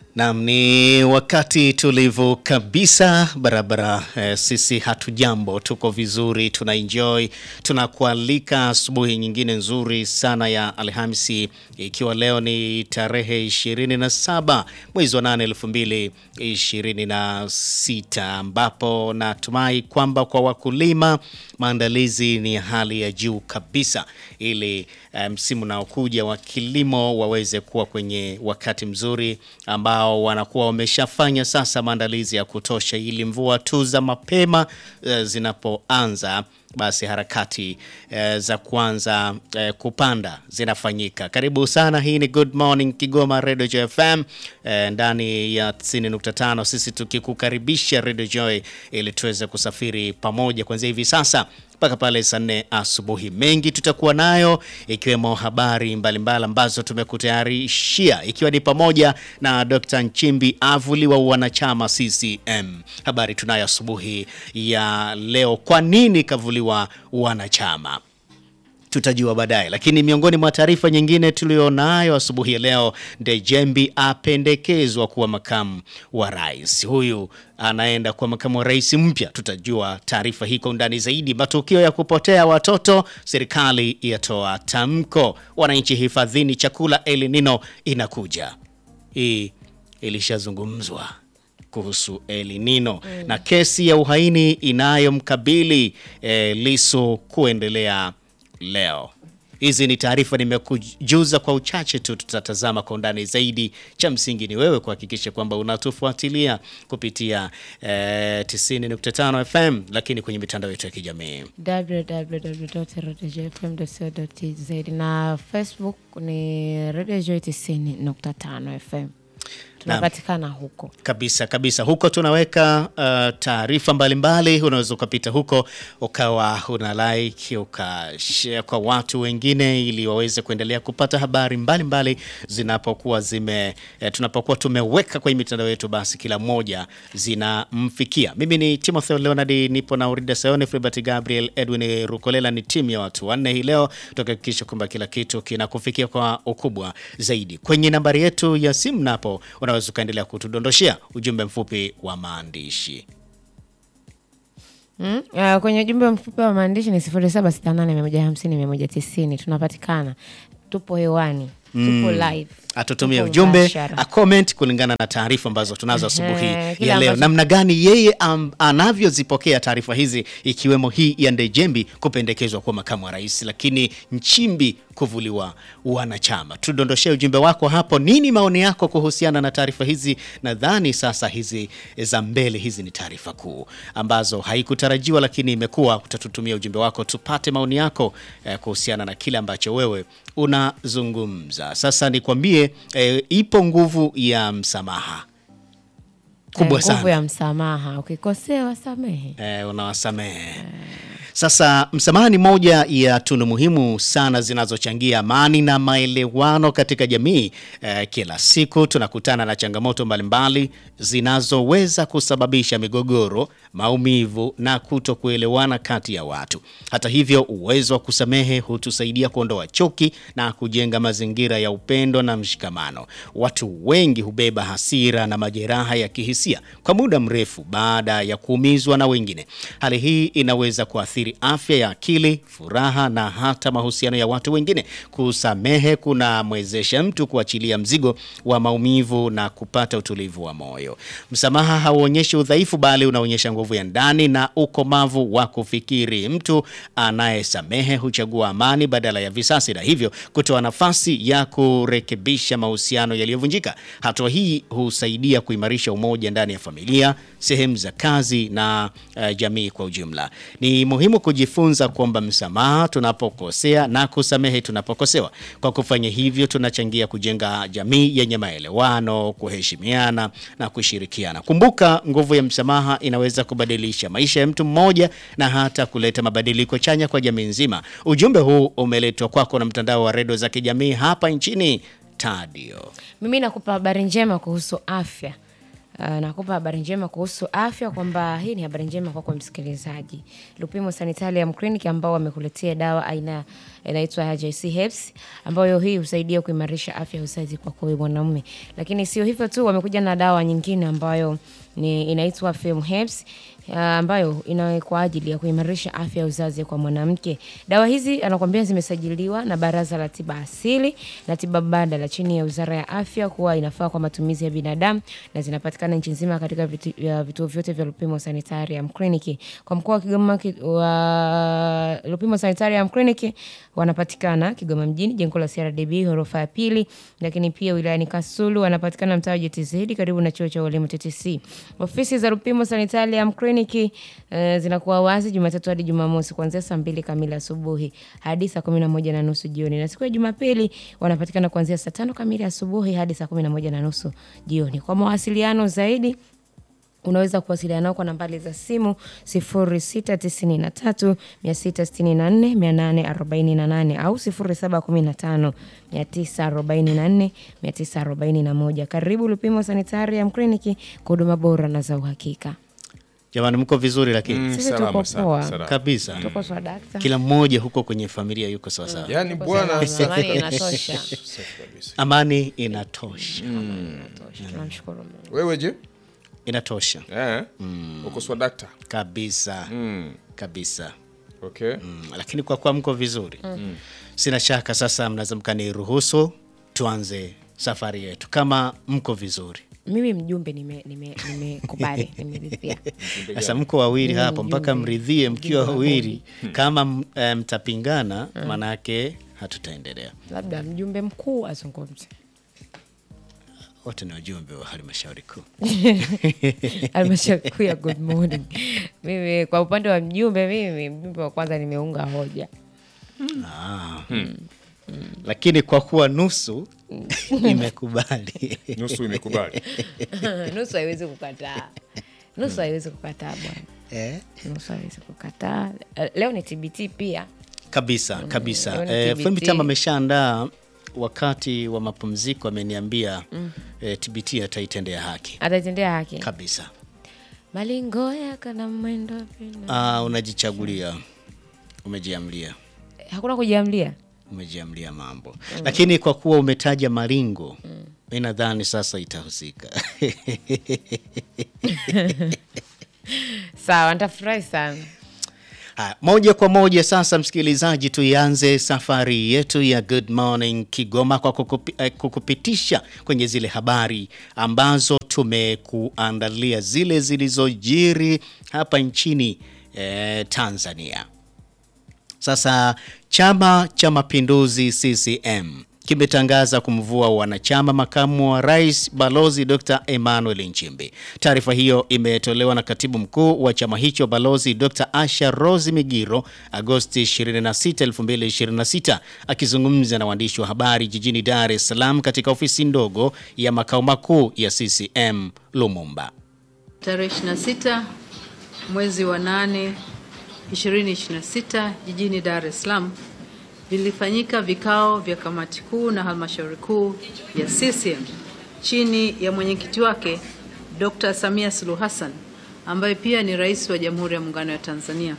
Naam, ni wakati tulivu kabisa barabara. Eh, sisi hatujambo, tuko vizuri, tuna enjoy, tunakualika asubuhi nyingine nzuri sana ya Alhamisi, ikiwa leo ni tarehe 27 mwezi wa 8 2026, ambapo natumai kwamba kwa wakulima maandalizi ni hali ya juu kabisa ili msimu um, unaokuja wa kilimo waweze kuwa kwenye wakati mzuri ambao wanakuwa wameshafanya sasa maandalizi ya kutosha ili mvua tu za mapema uh, zinapoanza basi harakati uh, za kuanza uh, kupanda zinafanyika. Karibu sana, hii ni Good Morning Kigoma Radio Joy FM uh, ndani ya 90.5, sisi tukikukaribisha Radio Joy ili tuweze kusafiri pamoja kuanzia hivi sasa mpaka pale saa nne asubuhi. Mengi tutakuwa nayo ikiwemo habari mbalimbali ambazo tumekutayarishia ikiwa ni pamoja na Dr. Nchimbi avuliwa wanachama CCM. Habari tunayo asubuhi ya leo, kwa nini kavuliwa wanachama tutajua baadaye, lakini miongoni mwa taarifa nyingine tulionayo asubuhi ya leo, Ndejembi apendekezwa kuwa makamu wa rais. Huyu anaenda kuwa makamu wa rais mpya. Tutajua taarifa hii kwa undani zaidi. Matukio ya kupotea watoto, serikali yatoa tamko. Wananchi hifadhini, chakula El Nino inakuja. Hii ilishazungumzwa kuhusu El Nino mm, na kesi ya uhaini inayomkabili eh, Lissu kuendelea leo. Hizi ni taarifa nimekujuza kwa uchache tu, tutatazama kwa undani zaidi. Cha msingi ni wewe kuhakikisha kwamba unatufuatilia kupitia eh, 90.5 FM, lakini kwenye mitandao yetu ya kijamii www.radiojfm.co.tz na Facebook ni Radio Joy 90.5 FM tunapatikana huko kabisa kabisa. Huko tunaweka uh, taarifa mbalimbali. Unaweza ukapita huko ukawa una like ukashare kwa watu wengine, ili waweze kuendelea kupata habari mbalimbali zinapokuwa zime eh, tunapokuwa tumeweka kwenye mitandao yetu, basi kila mmoja zinamfikia. Mimi ni Timothy Leonard, nipo na Urida Sayone, Fribert Gabriel, Edwin Rukolela. Ni timu ya watu wanne hii leo, tukahakikisha kwamba kila kitu kinakufikia kwa ukubwa zaidi. Kwenye nambari yetu ya simu napo unaweza ukaendelea kutudondoshea ujumbe mfupi wa maandishi mm? Uh, kwenye ujumbe mfupi wa maandishi ni 0768150190 tunapatikana, tupo hewani, tupo live atutumie ujumbe a comment kulingana na taarifa ambazo tunazo asubuhi ya leo, namna gani yeye um, anavyozipokea taarifa hizi, ikiwemo hii ya Ndejembi kupendekezwa kuwa makamu wa rais, lakini Nchimbi kuvuliwa wanachama. Tudondoshee ujumbe wako hapo. Nini maoni yako kuhusiana na taarifa hizi? Nadhani sasa hizi za mbele hizi ni taarifa kuu ambazo haikutarajiwa, lakini imekuwa. Utatutumia ujumbe wako tupate maoni yako eh, kuhusiana na kile ambacho wewe unazungumza. Sasa nikwambie E, ipo nguvu ya msamaha kubwa sana. Nguvu ya msamaha, ukikosewa samehe. E, unawasamehe e. Sasa msamaha ni moja ya tunu muhimu sana zinazochangia amani na maelewano katika jamii. E, kila siku tunakutana na changamoto mbalimbali zinazoweza kusababisha migogoro, maumivu na kutokuelewana kati ya watu. Hata hivyo, uwezo wa kusamehe hutusaidia kuondoa chuki na kujenga mazingira ya upendo na mshikamano. Watu wengi hubeba hasira na majeraha ya kihisia kwa muda mrefu baada ya kuumizwa na wengine. Hali hii inaweza kuathiri afya ya akili, furaha na hata mahusiano ya watu wengine. Kusamehe kunamwezesha mtu kuachilia mzigo wa maumivu na kupata utulivu wa moyo. Msamaha hauonyeshi udhaifu, bali unaonyesha nguvu ya ndani na ukomavu wa kufikiri. Mtu anayesamehe huchagua amani badala ya visasi, na hivyo kutoa nafasi ya kurekebisha mahusiano yaliyovunjika. Hatua hii husaidia kuimarisha umoja ndani ya familia, sehemu za kazi na uh, jamii kwa ujumla. Ni muhimu kujifunza kwamba msamaha tunapokosea na kusamehe tunapokosewa. Kwa kufanya hivyo, tunachangia kujenga jamii yenye maelewano, kuheshimiana na kushirikiana. Kumbuka, nguvu ya msamaha inaweza kubadilisha maisha ya mtu mmoja na hata kuleta mabadiliko chanya kwa jamii nzima. Ujumbe huu umeletwa kwako na mtandao wa redio za kijamii hapa nchini Tadio. Mimi nakupa habari njema kuhusu afya. Uh, nakupa habari njema kuhusu afya kwamba hii ni habari njema kwako msikilizaji. Lupimo Sanitarium Clinic ambao wamekuletea dawa aina inaitwa JC Herbs ambayo hii husaidia kuimarisha afya ya uzazi kwako wewe mwanaume. Lakini sio hivyo tu, wamekuja na dawa nyingine ambayo ni inaitwa Fem Herbs uh, ambayo ina kwa ajili ya kuimarisha afya ya uzazi kwa mwanamke. Dawa hizi anakuambia zimesajiliwa na Baraza la Tiba Asili na Tiba Mbadala chini ya Wizara ya Afya kuwa inafaa kwa matumizi ya binadamu na zinapatikana nchi nzima katika vitu- ya vituo vyote vya Lupimo Sanitarium Clinic. Kwa mkoa wa Kigoma ki- wa Lupimo Sanitarium Clinic wanapatikana Kigoma mjini, jengo la CRDB ghorofa ya pili, lakini pia wilayani Kasulu wanapatikana mtaa wa JTZ karibu na chuo cha ualimu TTC. Ofisi za Lupimo Sanitarium Clinic eh, zinakuwa wazi Jumatatu hadi Jumamosi kuanzia saa mbili kamili asubuhi hadi saa kumi na moja na nusu jioni, na siku ya Jumapili wanapatikana kuanzia saa tano kamili asubuhi hadi saa kumi na moja na nusu jioni. Kwa mawasiliano zaidi unaweza kuwasiliana nao kwa nambari za simu 0693 664 848 au 0715 944 941. Karibu Lupimo Sanitarium Clinic kwa huduma bora na za uhakika. Jamani, mko vizuri lakini Mm, Sisi salama tuko sana, poa. salama. kabisa, Tuko sawa dakta. kila mmoja huko kwenye familia yuko sawasawa. Yaani Tuko bwana salama, amani inatosha. safi kabisa. Amani inatosha, Tunamshukuru Mungu. Wewe je? inatosha Eh? Uko swadakta? kabisa Mm. kabisa. Okay. Mm, lakini kwa kuwa mko vizuri sina shaka sasa mnaweza mkaniruhusu tuanze safari yetu kama mko vizuri Mimi mjumbe nimekubali nime, nimekubali, nimeridhia. sasa mko wawili Mimi hapo mpaka mjumbe. mridhie mkiwa Mjumbe wa wawili kama m- eh, mtapingana manake hatutaendelea Labda mjumbe mkuu azungumze. wote ni wajumbe wa halmashauri kuu halmashauri kuu ya Good Morning. Mimi kwa upande wa mjumbe, mimi mjumbe wa kwanza nimeunga hoja. ah. lakini kwa kuwa nusu imekubali Nusu imekubali. nusu haiwezi kukataa, nusu haiwezi kukataa bwana, eh? nusu haiwezi kukataa. Eh, Leo ni TBT pia. kabisa kabisa Leo ni eh, TBT. Femi Tama ameshaandaa wakati wa mapumziko ameniambia eh, TBT ataitendea haki Ataitendea haki kabisa malingo yakana mwendo vina. ah, unajichagulia umejiamlia Hakuna kujiamlia. umejiamlia mambo lakini kwa kuwa umetaja malingo mi nadhani sasa itahusika Sawa, nitafurahi sana. Haya, moja kwa moja sasa, msikilizaji, tuianze safari yetu ya Good Morning Kigoma kwa kukupi, eh, kukupitisha kwenye zile habari ambazo tumekuandalia, zile zilizojiri hapa nchini eh, Tanzania. Sasa Chama cha Mapinduzi CCM kimetangaza kumvua wanachama makamu wa rais Balozi Dr. Emmanuel Nchimbi. Taarifa hiyo imetolewa na katibu mkuu wa chama hicho Balozi Dr. Asha Rose Migiro Agosti 26, 2026 akizungumza na waandishi wa habari jijini Dar es Salaam katika ofisi ndogo ya makao makuu ya CCM Lumumba. Tarehe 26 mwezi wa 8 2026 jijini Dar es Salaam vilifanyika vikao vya kamati kuu na halmashauri kuu ya CCM chini ya mwenyekiti wake Dr. Samia Suluhu Hassan ambaye pia ni rais wa Jamhuri ya Muungano wa Tanzania.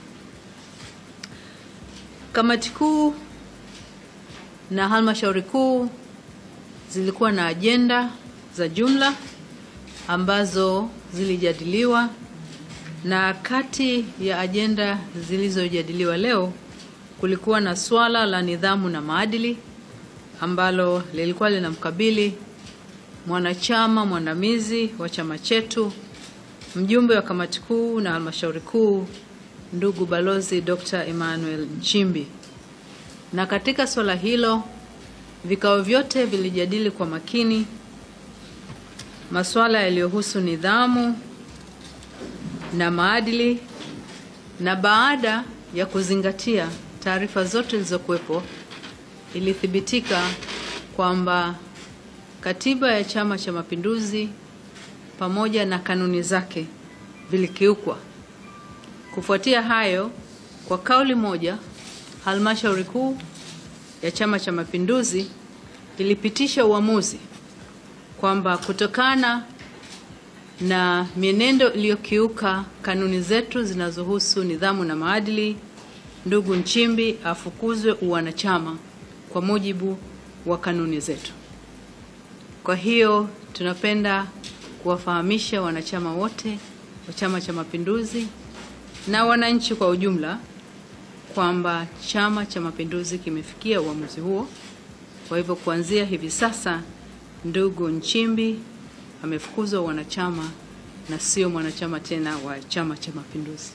Kamati kuu na halmashauri kuu zilikuwa na ajenda za jumla ambazo zilijadiliwa na kati ya ajenda zilizojadiliwa leo kulikuwa na swala la nidhamu na maadili ambalo lilikuwa linamkabili mwanachama mwandamizi wa chama chetu mjumbe wa kamati kuu na halmashauri kuu ndugu balozi Dr. Emmanuel Nchimbi. Na katika swala hilo vikao vyote vilijadili kwa makini masuala yaliyohusu nidhamu na maadili, na baada ya kuzingatia taarifa zote zilizokuwepo, ilithibitika kwamba katiba ya Chama cha Mapinduzi pamoja na kanuni zake vilikiukwa. Kufuatia hayo, kwa kauli moja, halmashauri kuu ya Chama cha Mapinduzi ilipitisha uamuzi kwamba kutokana na mienendo iliyokiuka kanuni zetu zinazohusu nidhamu na maadili, ndugu Nchimbi afukuzwe uwanachama kwa mujibu wa kanuni zetu. Kwa hiyo tunapenda kuwafahamisha wanachama wote wa Chama cha Mapinduzi na wananchi kwa ujumla kwamba Chama cha Mapinduzi kimefikia uamuzi huo. Kwa hivyo kuanzia hivi sasa, ndugu Nchimbi amefukuzwa wanachama na sio mwanachama tena wa Chama cha Mapinduzi.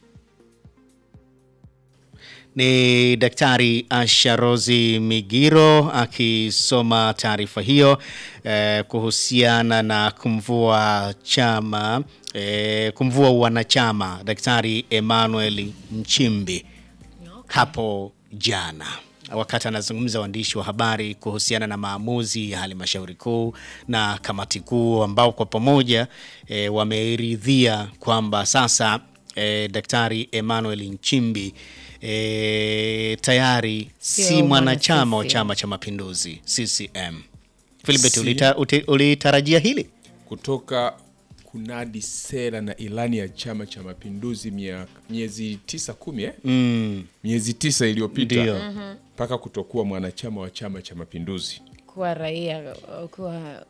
Ni Daktari Asha Rozi Migiro akisoma taarifa hiyo eh, kuhusiana na kumvua chama eh, kumvua wanachama Daktari Emmanuel Nchimbi hapo jana wakati anazungumza waandishi wa habari kuhusiana na maamuzi ya halmashauri kuu na kamati kuu ambao kwa pamoja e, wameridhia kwamba sasa e, Daktari Emmanuel Nchimbi e, tayari Sio si mwanachama wa mwana Chama cha Mapinduzi CCM. Philbert, Si- ulita, uti- ulitarajia hili? kutoka kunadi sera na ilani ya Chama cha Mapinduzi mia- miezi tisa kumi eh? Mm, miezi tisa Ndio. iliyopita mpaka kutokuwa mwanachama wa Chama cha Mapinduzi. kuwa raia kuwa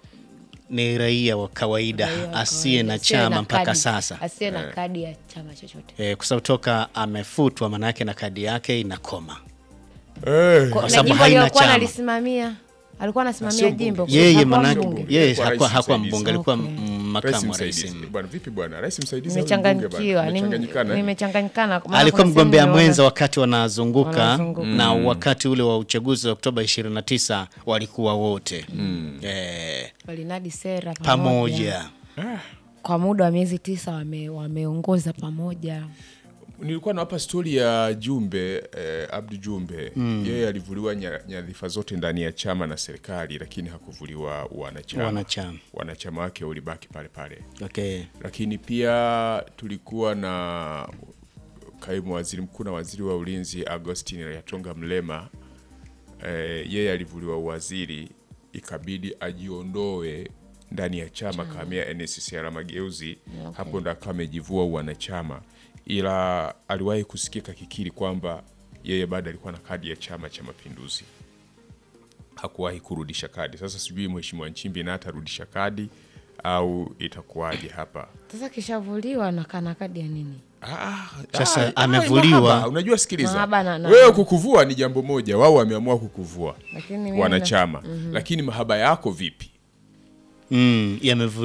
ni raia wa kawaida raia wa asiye na kawaida, asiye chama na mpaka kadi, sasa asiye na kadi ya chama chochote. e, kwa sababu toka amefutwa manake na kadi yake inakoma. Kwa- na sababu jimbo haina aliyokuwa chama. analisimamia alikuwa anasimamia Sio mbunge. jimbo Yeye hakuwa manake mbunge. yeye Alikuwa hakuwa rais hakuwa msaidizi. mbunge, alikuwa Okay. mm, Rais makamu wa rais. msaidizi. Bwana vipi bwana? Rais msaidizi au mbunge Nimechanganyikiwa, bwana? nim- Nimechanganyikana, eh? nimechanganyikana. maana Alikuwa kuna mgombea sehemu mwenza nimeona- wakati wanazunguka Wanazunguka. na wakati ule wa uchaguzi wa Oktoba 29 walikuwa wote eh, walinadi sera pamoja. kwa muda wa miezi tisa wame, wameongoza pamoja. nilikuwa nawapa stori ya Jumbe eh, Abdu Jumbe yeye alivuliwa nya- nyadhifa zote ndani ya chama na serikali, lakini hakuvuliwa wanachama. Wanachama. Wanachama wake ulibaki pale pale, Okay. lakini pia tulikuwa na kaimu waziri mkuu na waziri wa ulinzi Agostin Yatonga Mlema eh, yeye alivuliwa uwaziri, ikabidi ajiondoe ndani ya chama kahamia NCCR Mageuzi. Hapo ndo akawa amejivua uwanachama, ila aliwahi kusikika kikiri kwamba yeye bado alikuwa na kadi ya Chama cha Mapinduzi, hakuwahi kurudisha kadi. Sasa sijui mheshimiwa Nchimbi na atarudisha kadi au itakuwaje hapa. Sasa kishavuliwa na kana kadi ya nini? Ah, Sasa ah, amevuliwa. mahaba. Unajua, sikiliza, Mahaba na- na- wewe kukuvua ni jambo moja, wao wameamua kukuvua Lakini mimi wanachama, lakini mahaba yako vipi? Mm, yamevu